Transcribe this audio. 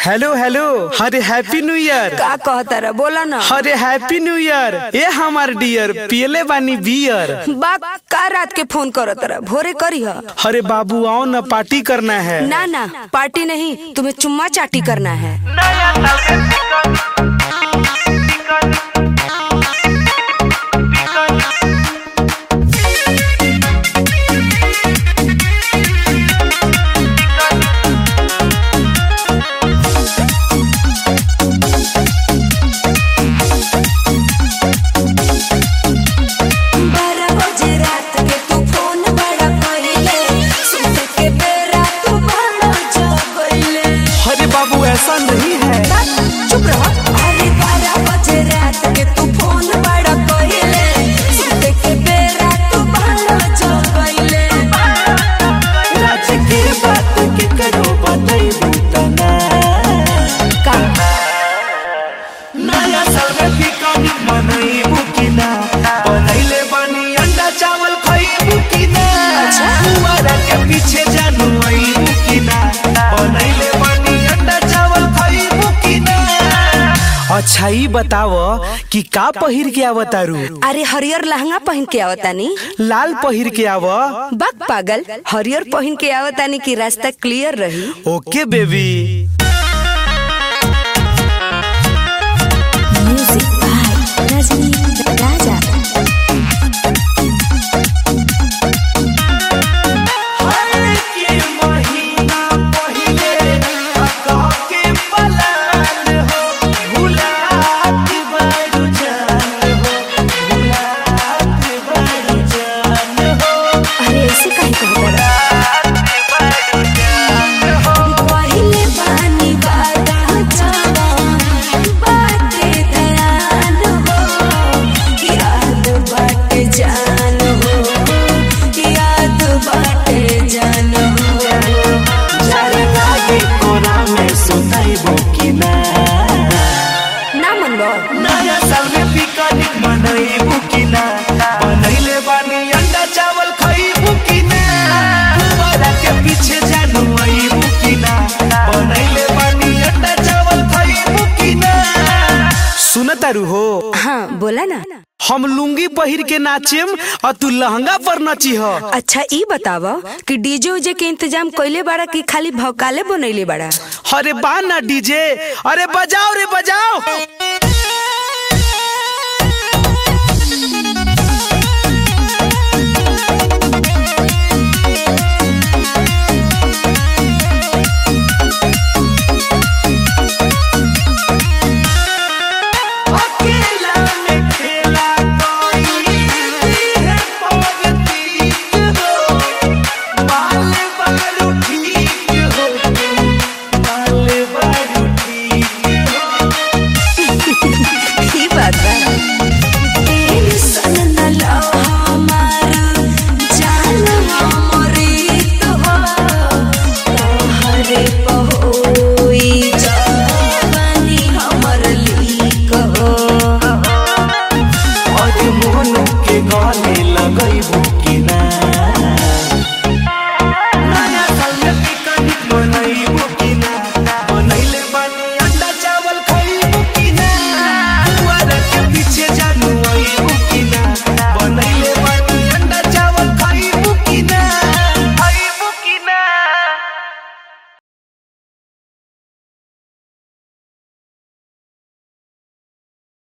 Hello hello अरे happy new year का कहता रहा बोला ना अरे हैप्पी न्यू ईयर ए हमार डियर पियले बानी बियर बा का रात के फोन करत रहा भोरे करी हा अरे बाबू आओ ना पार्टी करना है ना ना पार्टी नहीं तुम्हें चुम्मा चाटी करना है बारह बजे रात के तू फोन बड़ा कइले सुते के बेरा तू बड़ा जगइले अरे बाबू ऐसा नहीं है चुप रह अरे बारह बजे रात के तू फोन बड़ा कइले सुते के बेरा तू बड़ा जगइले रात की बात के करो बताई तना का नया साल में पिकनिक मनई बुकिना बनैले बनी अंडा चावल खई बुकिना अच्छा। फुवारा के पीछे जानू आई बुकिना बनैले बनी अंडा चावल खई बुकिना अच्छा ई बताव कि का पहिर के आवतारू अरे हरियर लहंगा पहन के आवतानी लाल पहिर के आव बक पागल हरियर पहन के आवतानी कि रास्ता क्लियर रही okay baby music by Rajni Raja अरे ऐसे काहे कहता रहा पहिले पानी बादा जावा बाटे दयान हो याद बाटे जान हो याद बाटे जान हो ना मनबो नया साल में पिकनिक मनईबू कि ना बनैले बानी अंडा चावल खइबू कि ना फुवारा के पीछे जानू आइबू कि ना बनैले बानी अंडा चावल खइबू कि ना सुनतारू हो हाँ बोला ना हम लुंगी पहिर के नाचेम और तू लहंगा पर नची हो अच्छा ई बतावा कि डीजे उजे के इंतजाम कइले बाड़ा कि खाली भौकाले बनैले बाड़ा अरे बा ना डीजे अरे बजाओ रे बजाओ